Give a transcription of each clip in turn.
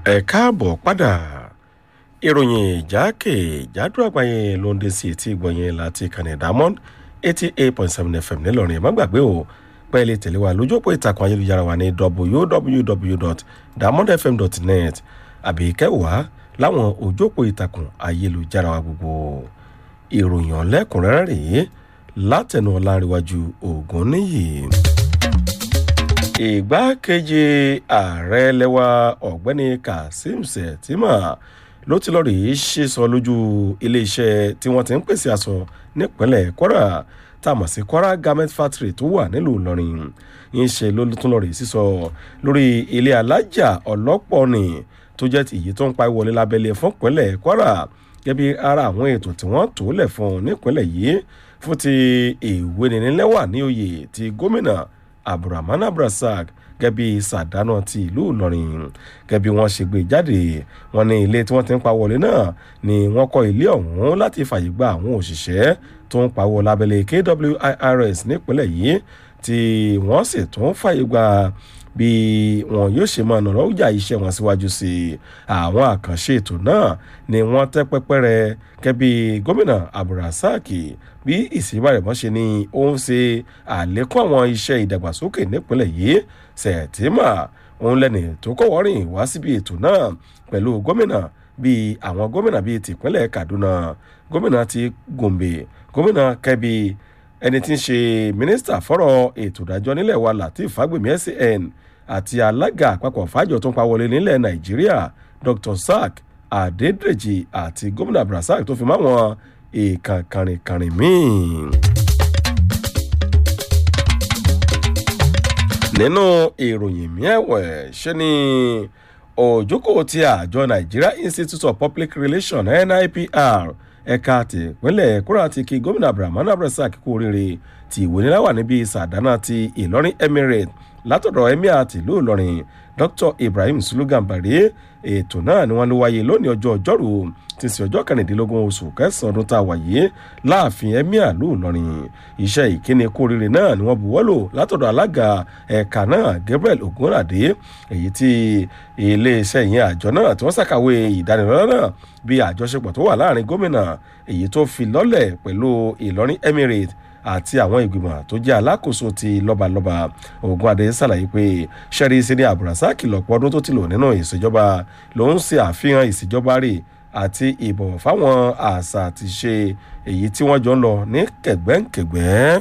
ẹ káàbọ̀ padà ìròyìn ìjákèjádò àgbáyé ló ń dé sí etí ìgbọ̀nyẹn láti kànnì diamond eighty eight point seven fm ńìlọrin ẹ má gbàgbé o pẹ́ẹ́lí tẹ̀lé wa lójú òpó ìtàkùn ayélujára wa ní www.diamondfm.net àbí kẹwàá láwọn ojú òpó ìtàkùn ayélujára wa gbogbo ìròyìn ọ̀lẹ́kùnrẹ́rẹ́ rèé látẹnu ọ̀làǹrẹ̀wájú ògùn níyì ìgbákejì ààrẹ lẹwa ọ̀gbẹ́ni kazeem shettima ló ti lọ́ọ́ rí sísọ lójú iléeṣẹ́ tí wọ́n ti ń pèsè aṣọ nípínlẹ̀ kwara tá a mọ̀ sí kwara garment factory tó wà nílùú ìlọrin yín ṣe ló tún lọ́ọ́ rí sísọ lórí ilé alájà ọlọ́pọ̀ ni tó jẹ́ èyí tó ń pa ìwọlé lábẹ́lé fún ìpínlẹ̀ kwara gẹ́bí ara àwọn ètò tí wọ́n tó lẹ̀ fún nípínlẹ̀ yìí fún ti ìwé nínílẹ́wà ní oyè ti gómìnà abdulrahman abdulrasaq gẹ́bí sàdánà ti ìlú ìlọrin gẹ́bí wọ́n ṣe gbé jáde wọn ní ilé tí wọ́n ti ń pawọ́ wọlé náà ni wọ́n kọ́ ilé ọ̀hún láti fàyè gba àwọn òṣìṣẹ́ tó ń pawọ́ lábẹ́lẹ̀ kwirs nípínlẹ̀ yìí tí wọ́n sì tún fàyè gba bí wọn yóò ṣe máa nàrọ̀ ọjà iṣẹ́ wọn síwájú sí i àwọn àkànṣe ètò náà ni wọ́n tẹ́ pẹ́pẹ́rẹ́ kẹ́bí gómìnà abdulrasaq bí ìsìnbàrẹ̀mọ́ ṣe ni ó ń ṣe àlékún àwọn iṣẹ́ ìdàgbàsókè nípínlẹ̀ yìí sẹ̀tìmà òun lẹ́ni tó kọ́wọ́rìn wá síbi ètò náà pẹ̀lú gómìnà bíi àwọn gómìnà bíi tìpínlẹ̀ kaduna gómìnà ti gombe gómìnà kẹbi ẹni tí ń ṣe mínísítà fọ́rọ̀ ètò ìdájọ́ nílẹ̀ wa latif fagbemi san àti alága àpapọ̀ fàájọ tó ń pa wọlé nílẹ̀ nàìjíríà dr sack adédèjì àti gómìnà abdulrasaq tó fi máwọn èèkàn kàrìnkàrìn míì. nínú ìròyìn miẹ̀wẹ̀ ṣe ni òjókòó ti àjọ nigeria institute of public relations nipr ẹ̀ka tìpínlẹ̀ kúrò ti kí gómìnà abdulrahman abdulrasaq kú oríire tí ìwé nílá wà níbi sàdánà ti ìlọrin emirate látọ̀dọ̀ emir tìlú ìlọrin dr ibrahim sulugan bari ètò náà ni wọ́n ló wáyé lónìí ọjọ́ ọjọ́rú ti sí ọjọ́ kẹrìndínlógún oṣù kẹsàn-án ọdún tá a wà yìí láàfin emir lù ìlọrin iṣẹ́ ìkíni kú oríire náà ni wọ́n buwọ́lò látọ̀dọ̀ alága ẹ̀ka náà gabriel ogunlade èyí tí iléeṣẹ́ ìyẹn àjọ náà tí wọ́n ṣàkàwé ìdánilọ́lá náà bí àjọṣepọ̀ tó wà láàrin gómìnà èyí tó fi lọ́lẹ̀ pẹ̀lú ìlọrin emirate àti àwọn ìgbìmọ̀ tó jẹ́ alákòóso ti lọ́balọ́ba ogun adé ṣàlàyé pé sẹ́rí síní àbùràsáàkì lọ́pọ̀ ọdún tó ti lò nínú ìṣèjọba ló ń ṣe àfihàn ìṣèjọba rẹ̀ àti ìbọ̀wọ̀ fáwọn àṣà àti ṣe èyí tí wọ́n jọ ń lọ ní kẹ̀gbẹ́ǹkẹ̀gbẹ́.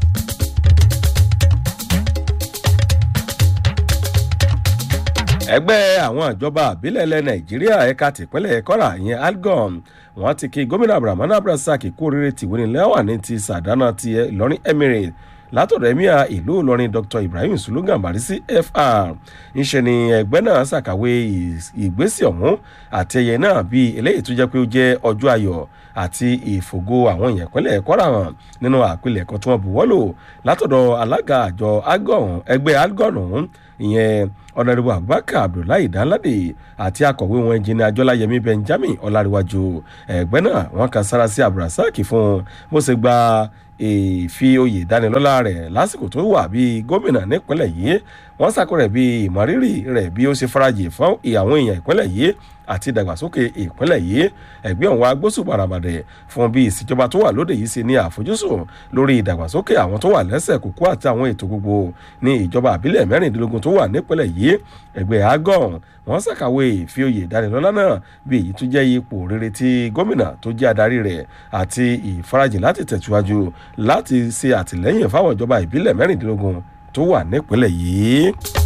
ẹgbẹ́ àwọn ìjọba àbílẹ̀ ilẹ̀ nàìjíríà ẹ̀ka tìpínlẹ̀ kọ́ra ìyẹn algon wọ́n ti kí gómìnà abdulrahman abdulrasaq kú oríire tìwénilẹ́wà ní ti sàdánà ti ìlọrin emirate látọ̀dọ̀ emir ìlú ìlọrin dr ibrahim sulugan barisi fr ńṣe ni ẹgbẹ́ náà ṣàkàwé ìgbésẹ̀ ọ̀hún àti ẹyẹ náà bíi eléyìí tó jẹ́ pé ó jẹ́ ọjọ́ ayọ̀ àti ìfògo àwọn èèyàn ìpínlẹ̀ kwara hàn nínú àpilẹ̀kọ tí wọ́n buwọ́lò látọ̀dọ̀ alága àjọ ẹgbẹ́ algon ọ̀hún ìyẹn ọ̀nàdìbò abubakar abdullahi danlade àti akọ̀wé wọn jìnnà ajọ́láyẹmí benjamin ọ̀làríwájú ẹgbẹ́ náà wọ́n kan sára sí abdulrasaq fún bó ṣe gba ìfi oyè ìdánilọ́lá rẹ̀ lásìkò tó wà bíi gómìnà nípínlẹ̀ yìí wọ́n sàkó rẹ̀ bíi ìmọ̀rírì rẹ̀ bí ó ṣe farajì fún àwọn èèyàn ìpínlẹ̀ yìí àti ìdàgbàsókè ìpínlẹ̀ yìí ẹgbẹ́ òun agbósùn àràbàdẹ̀ fún bí ìsìnjọba tó wà lóde yìí ṣe ní àfojúsùn lórí ìdàgbàsókè àwọn tó wà lẹ́sẹ̀ kúkú àti àwọn ètò gbogbo ní ìjọba àbílẹ̀ mẹ́rìndínlógún tó wà nípínlẹ̀ yìí ẹgbẹ́ agon wọ́n ṣàkàwé ìfi oyè ìdánilọ́lá náà bí èyí tó jẹ́ ipò rere tí gómìnà tó jẹ́ adarí rẹ̀ àti ìfarajìn láti tẹ̀síwájú láti ṣe àtìlẹ́yìn fáwọn ìjọba ìbílẹ̀ mẹ́rìndínlógún tó wà nípínlẹ̀ yìí.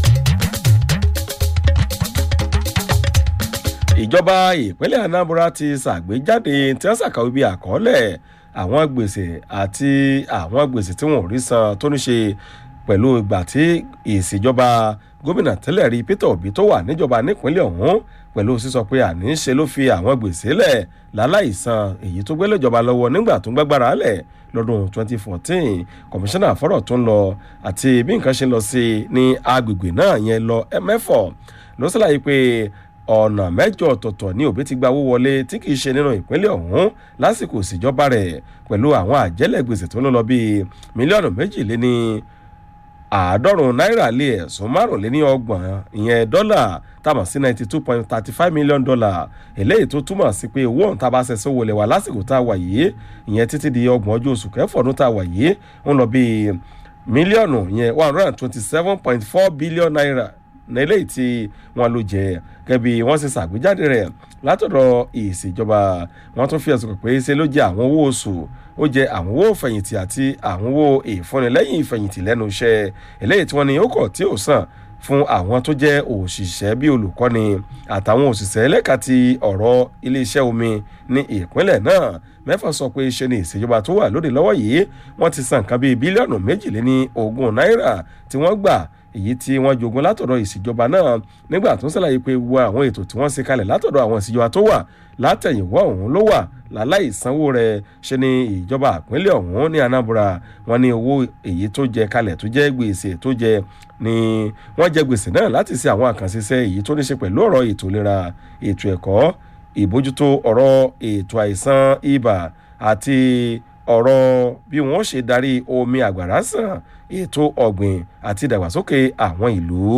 ìjọba ìpínlẹ̀ anambra ti ṣàgbéjáde tí wọ́n ṣàkàwé bíi àkọọ́lẹ̀ àwọn gbèsè àti àwọn gbèsè tí wọn ò rí san tó ní ṣe pẹ̀lú ìgbà tí ìṣèjọba gómìnà tẹ́lẹ̀ rí peter obi tó wà níjọba nípínlẹ̀ ọ̀hún pẹ̀lú sísọ pé àní ṣe ló fi àwọn gbèsè lẹ̀ láláìsan èyí tó gbélé ìjọba lọ́wọ́ nígbà tó ń gbàgbára lẹ̀ lọ́dún 2014 kọmíṣánná fọ́rọ̀ tó ń lọ àti bí nǹkan ṣe ń lọ sí ní agbègbè náà yẹn lọ mẹ́fọ̀ ló ṣàlàyé pé ọ̀nà mẹ́jọ ọ̀tọ̀ọ̀tọ̀ ní òbí ti gba owó wọlé tí kìí ṣe nínú ìpínlẹ̀ ọ̀hún lásìkò ìṣèjọba rẹ̀ pẹ̀lú àwọn àjẹ́lẹ̀ gbèsè tó ń lọ bíi mílíọ̀nù méjìléní àádọ́rùn náírà lé ẹ̀sùn márùnléní ọgbọ̀n ìyẹn dọ́là táwọn sí ninety two point thirty five million dollar eléyìí tó túmọ̀ sí pé owó ọ̀hún tá a bá ṣe sówó lẹ̀ wá lásìkò tá a wà yìí ìyẹn títí di ọgbọ̀n ọjọ́ oṣù kẹfọ̀ọ́dún tá a wà yìí ń lọ bíi mílíọ̀nù yẹn one hundred and twenty seven point four billion naira nílé tí wọ́n ló jẹ́ gẹ́bí wọ́n ṣe ṣàgbéjáde rẹ̀ látọ̀dọ̀ ìṣèjọba wọ́n tún fi ẹ̀sùn kàn pé ṣe ló jẹ́ àwọn owó oṣù ó jẹ́ àwọn owó fẹ̀yìntì àti àwọn owó ìfúnnilẹ́yìn ìfẹ̀yìntì lẹ́nu iṣẹ́ eléyìí tí wọ́n ní ó kọ̀ tí ò sàn fún àwọn tó jẹ́ òṣìṣẹ́ bíi olùkọ́ni àtàwọn òṣìṣẹ́ lẹ́ka ti ọ̀rọ̀ iléeṣẹ́ omi ní ìpínlẹ̀ náà mẹ́fà sọ pé ṣe ni ìṣèjọba tó wà lóde lọ́wọ́ yìí wọ́n ti san nǹkan bíi bílíọ̀nù méjìléní ogún náírà tí wọ́n gbà èyí tí wọ́n jogun látọ̀dọ̀ ìṣèjọba náà nígbà tó ń ṣàlàyé pé wo àwọn ètò tí wọ́n ṣe kalẹ̀ látọ̀dọ̀ àwọn ìṣèjọba tó wà látẹ̀yìnwá ọ̀hún ló wà láláì sanwó rẹ̀ ṣe ni ìjọba àpínlẹ̀ ọ̀hún ní anambra wọn ní owó èyí tó jẹ kalẹ̀ tó jẹ́ gbèsè tó jẹ ni wọ́n jẹ gbèsè náà láti ṣe àwọn àkànṣiṣẹ́ èyí tó ní ṣe pẹ̀lú ọ̀rọ̀ ètò ìlera ètò ẹ̀kọ́ ìbójútó ọ̀rọ̀ ètò àìsàn ibà àti ọ̀rọ̀ bí wọ́n ṣe darí omi àgbàrá sàn ètò ọ̀gbìn àti ìdàgbàsókè àwọn ìlú.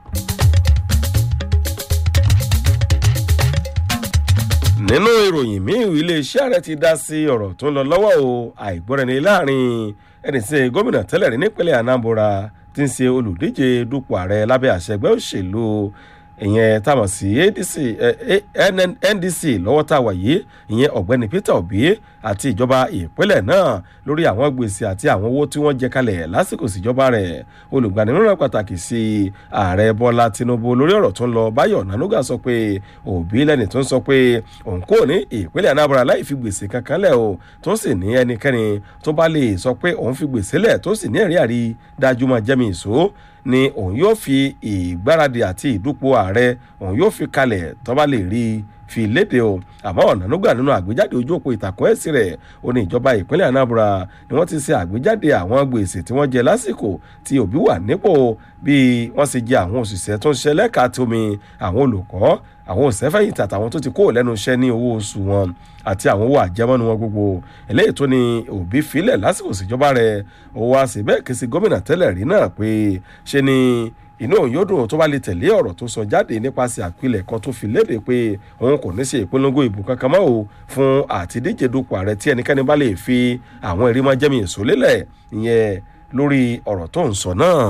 nínú ìròyìn míì iléeṣẹ́ ààrẹ ti dá sí ọ̀rọ̀ tó ń lọ lọ́wọ́ o àìgbọ́rẹ̀ni láàrin ẹni tí gómìnà tẹ́lẹ̀ rí nípínlẹ̀ anambra ti ń ṣe olùdíje dupò ààrẹ lábẹ́ àṣẹ ẹgbẹ́ òṣèlú ìyẹn táwọn sí adc ndc lọ́wọ́ tá a wà yìí ìyẹn ọ̀gbẹ́ni peter obi àti ìjọba ìpínlẹ̀ náà lórí àwọn gbèsè àti àwọn owó tí wọ́n jẹ kalẹ̀ lásìkò síjọba rẹ̀ olùgbanimọ̀ràn pàtàkì sí ààrẹ bọ́lá tinubu lórí ọ̀rọ̀ tó ń lọ báyọ̀ nanuga sọ pé òbí lẹ́ni tó ń sọ pé òun kò ní ìpínlẹ̀ anambra láì fi gbèsè kankan lẹ̀ o tó sì ní ẹnikẹ́ni tó bá lè sọ pé òun fi gbèsè lẹ̀ tó sì ní ẹ̀rí àrí dájú máa jẹ́mi ìṣó ni òun yóò fi ìgbáradì àti ìdúpọ̀ ààrẹ òun yóò fi kalẹ̀ tó bá lè rí i fi léde o àmọ́ ọ̀nànúgbà nínú àgbéjáde ojú òpó ìtàkùn ẹ̀sìn rẹ̀ ó ní ìjọba ìpínlẹ̀ anambra ni wọ́n ti ṣe àgbéjáde àwọn gbèsè tí wọ́n jẹ lásìkò tí òbí wà nípò bí wọ́n ṣe jẹ àwọn òṣìṣẹ́ tó ń ṣiṣẹ́ lẹ́ka tómi àwọn olùkọ́ àwọn òṣèfẹ̀yìntì àtàwọn tó ti kó lẹ́nu iṣẹ́ ní owó oṣù wọn àti àwọn owó àjẹmọ́nu wọn gbogbo eléyìí tó ní òbí filẹ̀ lásìkò ìṣèjọba rẹ̀ ó wá sí bẹ́ẹ̀ kí sí gómìnà tẹ́lẹ̀ rí náà pé ṣe ni inú òun yóò dùn tó bá lè tẹ̀lé ọ̀rọ̀ tó sọ jáde nípasẹ̀ àpilẹ̀ kan tó fi léde pé òun kò ní ṣe ìpolongo ìbò kankan mọ́ o fún àtidíje dupò ààrẹ tí ẹnikẹ́ni bá lè fi àwọn ẹ̀rí máa jẹ́mi èso lélẹ̀ ìyẹn lórí ọ̀rọ̀ tó ń sọ náà.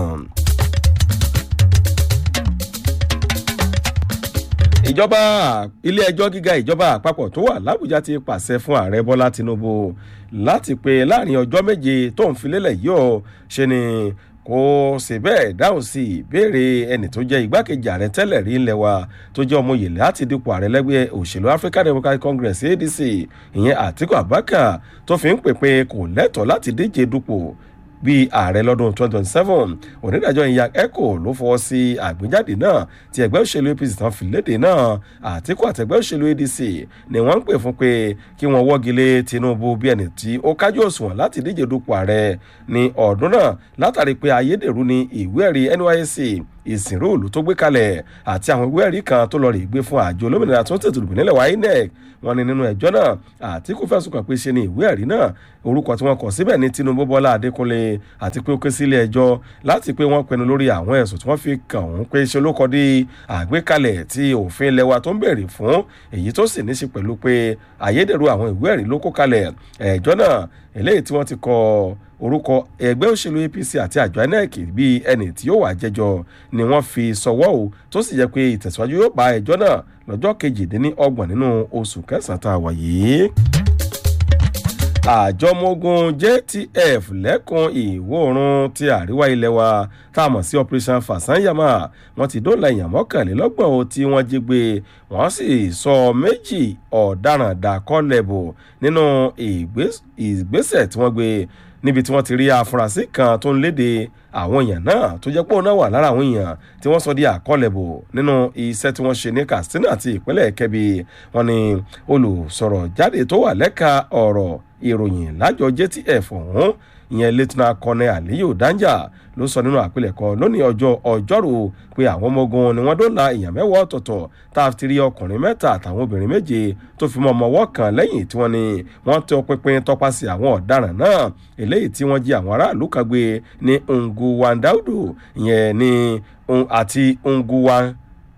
ìjọba ilé ẹjọ́ gíga ìjọba àpapọ̀ tó wà lábújá ti pàṣẹ fún ààrẹ bọ́lá tinubu láti pé láàrin ọjọ́ méje tó ń filélẹ̀ yìí ó ṣe ni kò sì bẹ́ẹ̀ dáhùn sí ìbéèrè ẹni tó jẹ́ igbákejì ààrẹ tẹ́lẹ̀ rí ńlẹ̀ wa tó jẹ́ ọmọ yèlé láti dípò ààrẹ lẹ́gbẹ́ òṣèlú african democratic congress adc ìyẹn àtiku abubakar tó fi ń pè pé kò lẹ́tọ̀ọ́ láti díje dupò bíi ààrẹ lọ́dún 2027 onídàájọ́ ìyá eco ló fọwọ́ sí àgbéjáde náà tí ẹgbẹ́ òṣèlú apc tán fi léde náà àtìkú àtẹgbẹ́ òṣèlú adc ni wọ́n ń pè fún pé kí wọ́n wọ́gilé tinubu bí ẹni tí ó kájú òṣùwọ̀n láti díje dupò ààrẹ ní ọdún náà látàrí pé ayédèrú ni ìwé ẹ̀rí nysc ìsìnrú òòlù tó gbé kalẹ̀ àti àwọn ìwé ẹ̀rí kan tó lọ rè gbé fún àjọ olómìnira tó ń tètè dùbò nílẹ̀ wa inec wọn ni nínú ẹjọ́ náà àtìkú fẹ̀sùn kàn pé ṣe ni ìwé ẹ̀rí náà orúkọ tí wọ́n kọ síbẹ̀ ní tinubu bọ́lá adékúnlé àti pé ó ké sílé ẹjọ́ láti pé wọ́n pinnu lórí àwọn ẹ̀sùn tí wọ́n fi kàn òun pé ṣe ló kọ́ di àgbékalẹ̀ tí òfin ilẹ̀ wa tó ń bèrè fún èyí tó sì ní ṣe pẹ̀lú pé ayédèrú àwọn ìwé ẹ̀rí ló kó kalẹ̀ ẹjọ́ náà eléyìí tí wọ́n ti kọ orúkọ ẹgbẹ́ òṣèlú apc àti àjọ inec bíi ẹni tí yóò wá jẹjọ ni wọ́n fi sọwọ́ o tó sì jẹ́ pé ìtẹ̀síwájú yóò bá ẹjọ́ náà lọ́jọ́ kejìdínlọ́gbọ̀n nínú oṣù kẹsàn-án tá a wà yìí àjọmọ́gun jtf lẹ́kùn ìwọ̀ oòrùn ti àríwá ilẹ̀ wa tá a mọ̀ sí operation fasanyama wọ́n ti dóòlà èèyàn mọ́kànlélọ́gbọ̀n o tí wọ́n jí gbé wọ́n sì sọ méjì ọ̀daràn dàkọ́lẹ̀bù nínú ìgbésẹ̀ tí wọ́n gbé níbi tí wọ́n ti rí afurasí kan tó ń léde àwọn èèyàn náà tó jẹ́ pé òun náà wà lára àwọn èèyàn tí wọ́n sọ di àkọlẹ̀bò nínú iṣẹ́ tí wọ́n ṣe ní katsina àti ìpínlẹ̀ kẹbi wọn ni olùsọ̀rọ̀ jáde tó wà lẹ́ka ọ̀rọ̀ ìròyìn lájọ jtf ọ̀hún ìyẹn lieutenant colonel aliyu danja ló sọ nínú àpilẹ̀kọ lónìí ọjọ́ ọjọ́rú pé àwọn ọmọ ogun ni wọ́n dóòlà èèyàn mẹ́wàá ọ̀tọ̀ọ̀tọ̀ tá a ti rí ọkùnrin mẹ́ta àtàwọn obìnrin méje tó fi mọ́ ọmọ ọwọ́ kan lẹ́yìn tí wọ́n ní wọ́n tẹ ọpinpin tọpasẹ̀ àwọn ọ̀daràn náà eléyìí tí wọ́n jí àwọn aráàlú kan gbé ní nguwandaudu ìyẹn ní àti nguwa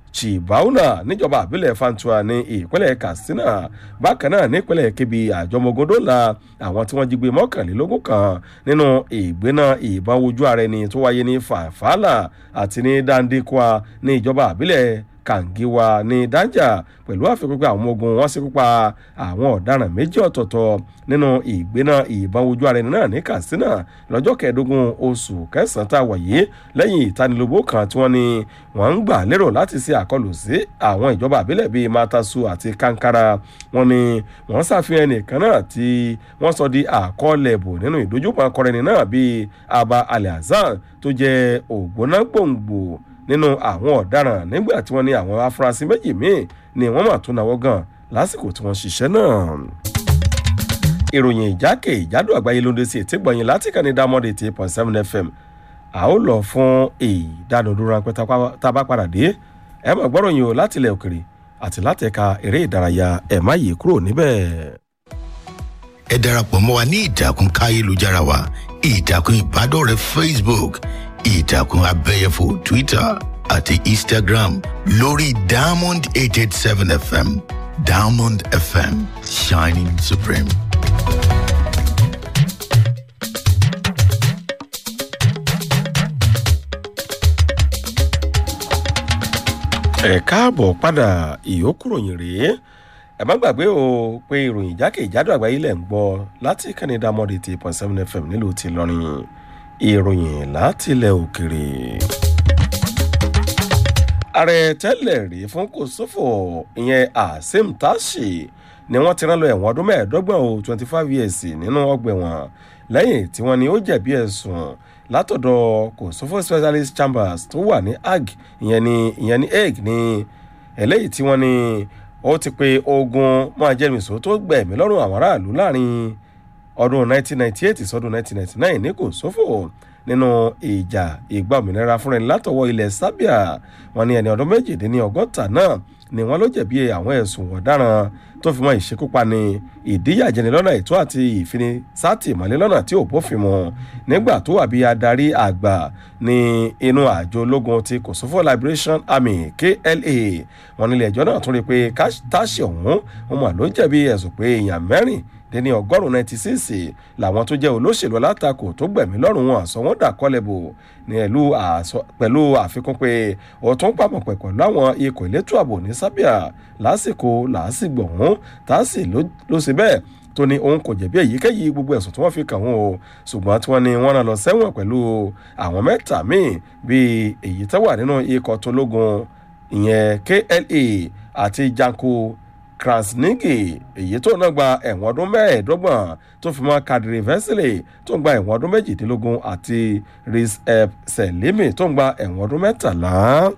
chibauna níjọba àbílẹ̀ fantua ní ìpínlẹ̀ katsina bákan náà nípínlẹ̀ kebbi àjọmọgódóla àwọn tí wọ́n jí gbé mọ́kànlélógún kan nínú ìgbéná ìbọn ojú ara ẹni tó wáyé ní fàfàlà àti ní dandekwa ní ìjọba àbílẹ̀ kàǹgíwa ní dájà pẹ̀lú àfikún pé àwọn ọmọ ogun wọn ṣekú pa àwọn ọ̀daràn méjì ọ̀tọ̀ọ̀tọ̀ nínú ìgbéná ìbọn ojú ara ẹni náà ní katsina lọ́jọ́ kẹẹ̀ẹ́dógún oṣù kẹsàn-án tá a wà yìí lẹ́yìn ìtanilóbó kan tí wọ́n ní wọ́n ń gbà lérò láti ṣe àkọlù sí àwọn ìjọba àbílẹ̀ bíi matasu àti kankara wọ́n ní wọ́n ṣàfihàn ẹnìkan náà tí wọ́n sọ di àkọọ́lẹ̀ bò nínú ìdójúpọ̀ akọrẹni náà bíi abba alhassan tó jẹ́ ògbóná gbòǹgbò nínú àwọn ọ̀daràn nígbà tí wọ́n ní àwọn afurasí méjì míì ni wọ́n mà tún náwó gan lásìkò tí wọ́n ṣiṣẹ́ náà. ìròyìn ìjákè ìjádò àgbáyé ló ń dé sí ètí gbọ̀nyìn láti kàn ní dámọ́dé eight point seven fm a ó lọ fún ìdánudúró ránpẹ́ tá a bá padà dé ẹ mọ̀ gbọ́rọ̀ yìí o láti ilẹ̀ òkèrè àti láti ẹ̀ka eré ìdárayá ẹ̀ má yí kúrò níbẹ̀. ẹ darapọ̀ mọ́ wa ní ìtàkùn káyélujára wa ìtàkùn ìbádọ́rẹ̀ẹ́ facebook ìtàkùn abẹ́yẹfò twitter àti instagram lórí diamond eight eight seven fm diamond fm shining supreme. ẹ káàbọ̀ padà ìyókùròyìn rèé ẹ má gbàgbé o pé ìròyìn jákèjádò àgbáyé lẹ̀ ń gbọ́ láti kẹ́nìdá mọ́dé ti point seven fm nílùú ti lọ́rin ìròyìn látilẹ̀ òkèrè. ààrẹ tẹ́lẹ̀ rí fún kòsófò ìyẹn azeem tashi ni wọ́n ti rán lọ ẹ̀wọ̀n ọdún mẹ́ẹ̀ẹ́dọ́gbọ̀n o twenty five years nínú ọgbà ẹ̀wọ̀n lẹ́yìn tí wọ́n ní ó jẹ̀bi ẹ̀sùn látọ̀dọ̀ kòsófò specialist chambers tó wà ní ag ìyẹn ní ìyẹn ní egg ní eléyìí tí wọ́n ní ó ti pe ogun máa jẹ́rìmísọ́ tó gbẹ̀mí lọ́rùn àwọn aráàlú láàrin ọdún 1998 sọdún 1999 ní kò sófò nínú ìjà ìgbà òmìnira fúnra ẹni látọwọ́ ilẹ̀ sábíà wọn ní ẹni ọdún méjìdínlọ́gọ́ta náà ni wọ́n ló jẹ̀bi àwọn ẹ̀sùn ọ̀daràn tó fi mọ́ ìṣekúpani ìdíyàjẹni lọ́nà ètò àti ìfinisátìmọ́lé lọ́nà tí ò bófin mu nígbà tó wà bí adarí àgbà ní inú àjọ ológun ti kosovo liberation army kla wọn nílé ẹjọ́ náà tún rí i pé táṣì ọ̀hún wọn mà ló jẹ̀bi ẹ̀sùn pé èèyàn mẹ́rin dẹni ọgọ́rùn-ún ninety six làwọn tó jẹ́ olóṣèlú alátakò tó gbẹ̀mí lọ́rùn wọn àsọ wọn dà kọ́lẹ̀bù ní ẹ̀lú pẹ̀lú àfikún pé ó tún pàmò pẹ̀ pẹ̀lú àwọn ikọ̀ elétò ààbò ní sábíà lásìkò làásìgbò ọ̀hún tààsì ló ṣe bẹ́ẹ̀ tó ní òun kò jẹ̀bi èyíkéyìí gbogbo ẹ̀sùn tí wọ́n fi kàn wọ́n o ṣùgbọ́n tí wọ́n ní wọ́n rán lọ sẹ́wọ̀n pẹ̀lú àwọn mẹ́ta míì bíi èyí tó wà nínú ikọ̀ tológun ìyẹn kla àti janko krasnigi èyí tó náà gba ẹ̀wọ̀n ọdún mẹ́ẹ̀ẹ́dọ́gbọ̀n tó fi mọ́ kadiri vesile tó ń gba ẹ̀wọ̀n ọdún méjìdínlógún àti riz ep selimi tó ń gba ẹ̀wọ̀n ọdún mẹ́tàlá.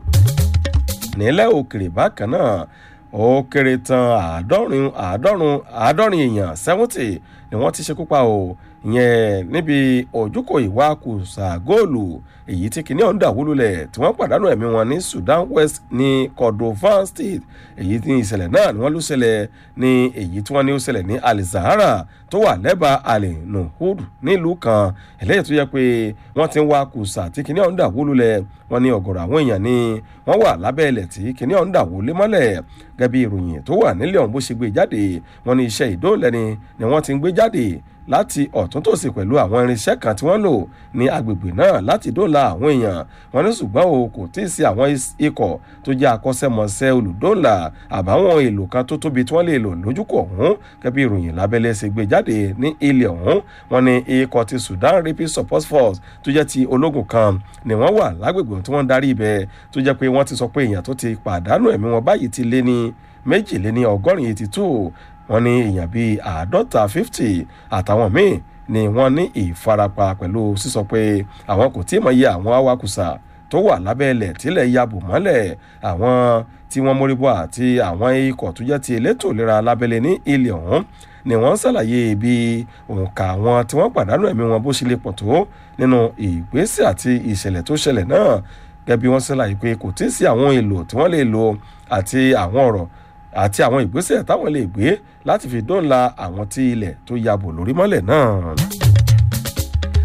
nílẹ̀ òkèrè bákan náà ó kéré tán àádọ́rin àádọ́rùn àádọ́rin èèyàn seventy ni wọ́n ti ṣekú pa o ìyẹn níbi ojúkò ìwakùsà góòlù èyí tí kìnìún ọ̀hún dàwólulẹ̀ tí wọ́n pàdánù ẹ̀mí wọn ní sudan west ní kordofan state èyí tí ìṣẹ̀lẹ̀ náà ni wọ́n ló ṣẹlẹ̀ ní èyí tí wọ́n ní ó ṣẹlẹ̀ ní alizahara tó wà lẹ́bàá alẹ́ nuhud nílùú kan eléyìí tó yẹ pé wọ́n ti ń wa kùsà tí kìnìún ọ̀hún dàwólulẹ̀ wọ́n ní ọ̀gọ̀rọ̀ àwọn èèyàn ni wọ́n wà lábẹ́ ilẹ̀ tí kìnìún ọ̀hún dàwólé mọ́lẹ̀ gẹ́gẹ́ bí ìròyìn tó wà nílẹ̀ ọ̀hún bó ṣe gbé jáde wọ́n ní iṣẹ́ ìdóòlẹ́ni ni wọ́n ti ń gbé jáde láti ọ̀tún tòsí pẹ̀lú àwọn irinṣẹ́ kan tí wọ́n lò ní agbègbè náà láti dóòlà àwọn èèyàn wọn ní ṣùgbọ́n o kò tí ì sí àwọn ikọ̀ tó jẹ́ akọ́ṣẹ́mọṣẹ́ olùdóòlà àbáwọn èlò kan tó tóbi tí wọ́n lè lò lójúkọ̀ ọ̀hún gẹ́gẹ́ bí ìròyìn lábẹ́lẹ́ ṣe gbé jáde ní ilẹ̀ ọ̀hún wọn ní ikọ̀ ti sudan rapid support force tó jẹ́ ti ológun kan ni wọ́n wà lágbègbè tí wọ́n ń darí ibẹ̀ tó jẹ́ pé wọ́n ti sọ pé èèyàn tó ti pàdánù ẹ̀mí wọn báyìí ti lé ní méjìléní ọgọ́rin eighty two wọ́n ní èèyàn bíi àádọ́ta fifty àtàwọn míì ni wọ́n ní ìfarapa pẹ̀lú sísọ pé àwọn kò tí ì mọ iye àwọn awakùsà tó wà lábẹ́ ilẹ̀ tílẹ̀ yabò mọ́lẹ̀ àwọn tí wọ́n móríbọ́ àti àwọn ikọ̀ tó jẹ́ ti elétò ìlera lábẹ́lẹ̀ ní ilẹ̀ ọ̀hún ni wọ́n ṣàlàyé bí òǹkà àwọn tí wọ́n pàdánù ẹ̀mí wọn bó ṣe lè pọ̀ tó nínú ìgbésẹ̀ àti ìṣẹ̀lẹ̀ tó ṣẹlẹ̀ náà gẹ́gẹ́ bí wọ́n ṣàlàyé pé kò tí ì sí àwọn èlò tí wọ́n lè lò àti àwọn ọ̀rọ̀ àti àwọn ìgbésẹ̀ táwọn lè gbé láti fi dóńla àwọn tí ilẹ̀ tó yabò lórí mọ́lẹ̀ náà.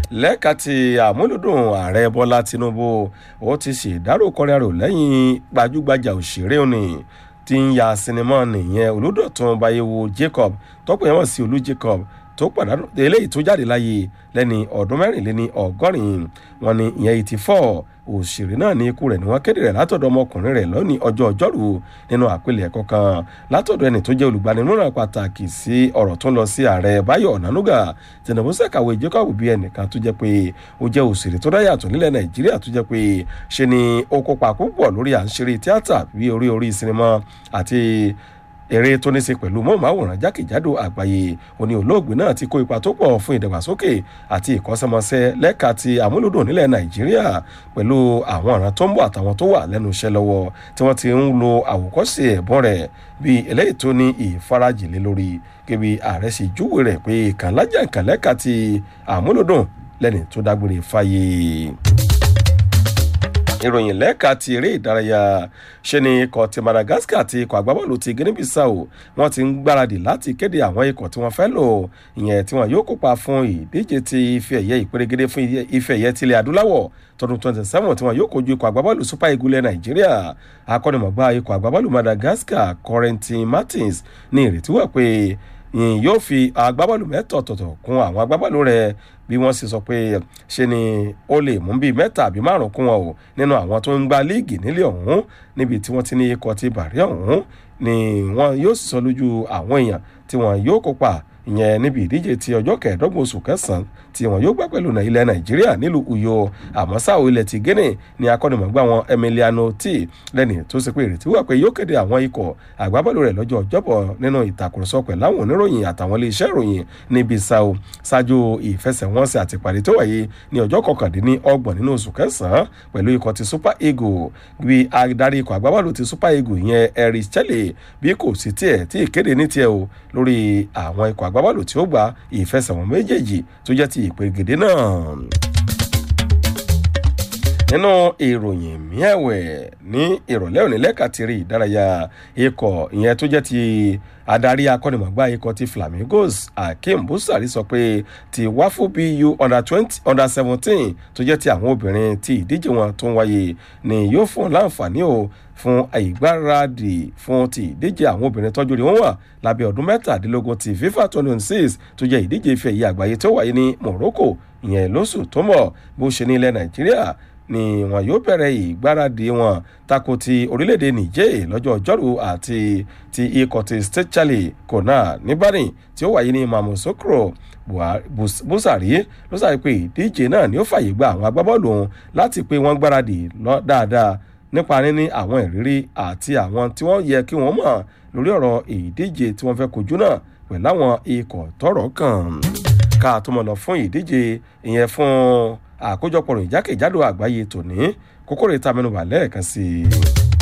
lẹ́ka ti àmúlùdùn ààrẹ bọ́lá tinubu ó ti ṣèdárò kọrẹ́rò lẹ́yìn gbajúgbajà òṣèré òní tí ń ya sinimá nìyẹn olùdọ̀tún bayewo jacob tọ́pọ̀ ẹ̀wọ̀n sí olú jacob tó pàdánù eléyìí tó jáde láyé lẹ́ni ọdún mẹ́rìnléní ọgọ́rin wọn ni ìyẹn eighty four òṣèré náà ní ikú rẹ̀ ni wọ́n kéde rẹ̀ látọ̀dọ̀ ọmọkùnrin rẹ̀ lónìí ọjọ́ ọjọ́rú nínú àpilẹ̀kọ kan látọ̀dọ̀ ẹni tó jẹ́ olùgbanimọ̀ràn pàtàkì sí ọ̀rọ̀ tó ń lọ sí ààrẹ báyọ̀ ọ̀nànúgà tinubu sẹ̀kàwé jacob bí ẹnìkan tó jẹ́ pé ó jẹ́ òṣèré tó dáyàtọ̀ nílẹ̀ nàìjíríà tó jẹ́ pé ṣe ni ó kópa púpọ̀ lórí à ń ṣeré tíátà bí orí orí sinimá àti eré tó ní í ṣe pẹ̀lú mọ́ọ̀máwòrán jákèjádò àgbáyé òní olóògbé náà ti kó ipa tó pọ̀ fún ìdàgbàsókè àti ìkọ́sẹ́mọsẹ́ lẹ́ka ti àmúlòdùn nílẹ̀ nàìjíríà pẹ̀lú àwọn ọ̀ràn tó ń bọ̀ àtàwọn tó wà lẹ́nu iṣẹ́ lọ́wọ́ tí wọ́n ti ń lo àwòkọ́ṣe ẹ̀bùn rẹ̀ bí eléyìí tó ní ìfarajìlẹ̀ lórí kébí ààrẹ sì júwe rẹ̀ pé kànlájà kànlẹ́ka ti àmúlòdùn lẹ́ni tó dágbére fáyé ìròyìn lẹ́ka ti eré ìdárayá ṣe ni ikọ̀ ti madagascar àti ikọ̀ agbábọ́ọ̀lù ti guinea bissau wọ́n ti ń gbáradì láti kéde àwọn ikọ̀ tí wọ́n fẹ́ lò ìyẹn tí wọ́n yóò kópa fún ìdíje ti ife ẹ̀yẹ ìpèrègede fún ife ẹ̀yẹ tilẹ̀ adúláwọ̀ tọdún twenty seven tí wọ́n yóò kojú ikọ̀ agbábọ́ọ̀lù super eagles nàìjíríà akọ́nimọ̀gbá ikọ̀ agbábọ́ọ̀lù madagascar corentin martins ní ìrètí wà pé yóò fi agbábọ́ọ̀lù mẹ́tọ̀ tọ̀tọ̀ kún àwọn agbábọ́ọ̀lù rẹ̀ bí wọ́n sì sọ pé ṣe ni ó lè mú bíi mẹ́ta àbí márùn kún wọn o nínú àwọn tó ń gba líìgì nílé ọ̀hún níbi tí wọ́n ti ní ikọ̀ ti bàrí ọ̀hún ni wọ́n yóò sì sọ lójú àwọn èèyàn tí wọ́n yóò kópa ìyẹn níbi ìdíje ti ọjọ́ kẹẹ̀ẹ́dọ́gbọ̀n oṣù kẹsàn-án tí wọn yóò gbá pẹ̀lú ilẹ̀ nàìjíríà nílùú uyo àmọ́ sáà ilẹ̀ ti guinea ní akọ́nimọ̀gbá wọn emiliano t lẹ́ni tó ṣe pé ìrètí wà pé yóò kéde àwọn ikọ̀ àgbábọ́ọ̀lù rẹ̀ lọ́jọ́ ọjọ́bọ̀ nínú ìtàkùrọ̀sọ pẹ̀lú àwọn oníròyìn àtàwọn iléeṣẹ́ ìròyìn níbi sao ṣáájú ìfẹsẹ̀wọnsẹ̀ àtìpàdé tó wáyé ní ọjọ́ kọkàndínní ọgbọ̀n nínú oṣù kẹsàn-án pẹ̀lú ikọ̀ ti super eagle bí adarí ikọ̀ àgbábọ́ọ̀lù ti super eagle yẹn eric chelle bí kò sí tiẹ̀ tí ìkéde ní tiẹ̀ o lórí àwọn ikọ̀ àgbábọ́ọ̀lù tí ó gba ìfẹsẹ̀wọ̀n méjèèjì tó jẹ́ ti ìpèrègèdè náà nínú ìròyìn miẹ̀wẹ̀ ní ìrọ̀lẹ́ òní lẹ́ka ti rí ìdárayá ikọ̀ ìyẹn tó jẹ́ ti adarí akọ́nimọ̀gbá ikọ̀ ti flamingos akeem busari sọ pé ti wáfù bu under twenty under seventeen tó jẹ́ ti àwọn obìnrin tí ìdíje wọn tó ń wáyé ni yóò fún láǹfààní o fún ìgbáradì fún ti ìdíje àwọn obìnrin tọ́jú rí wọ́n wà lábẹ́ ọdún mẹ́tàdínlógún ti fifa twenty six tó jẹ́ ìdíje ife ẹ̀yẹ àgbáyé tó wáyé ní morocco ìyẹn lóṣù tó mọ̀ bó ṣe ní ilẹ̀ nàìjíríà ni wọn yóò bẹ̀rẹ̀ ìgbáradì wọn tako ti orílẹ̀-èdè niger lọ́jọ́ ọjọ́rú àti ti ikọ̀ ti state charlie kona níbàdàn tí ó wáyé ní mamosokro busari ló sáré pé ìdíje náà ni ó fàyè gba àwọn agbábọ́ọ̀lù òun láti pé wọ́n gbáradì lọ dáadáa nípa níní àwọn ìrírí àti àwọn tí wọ́n yẹ kí wọ́n mọ̀ lórí ọ̀rọ̀ ìdíje tí wọ́n fẹ́ kojú náà pẹ̀lú àwọn ikọ̀ tọrọ kàn ká tó mọ̀ lọ fún ìdíje ìyẹn fún àkójọpọ̀ ìjákèjádò àgbáyé tòní kókó rẹ̀ ta mẹ́nuba lẹ́ẹ̀kan sí i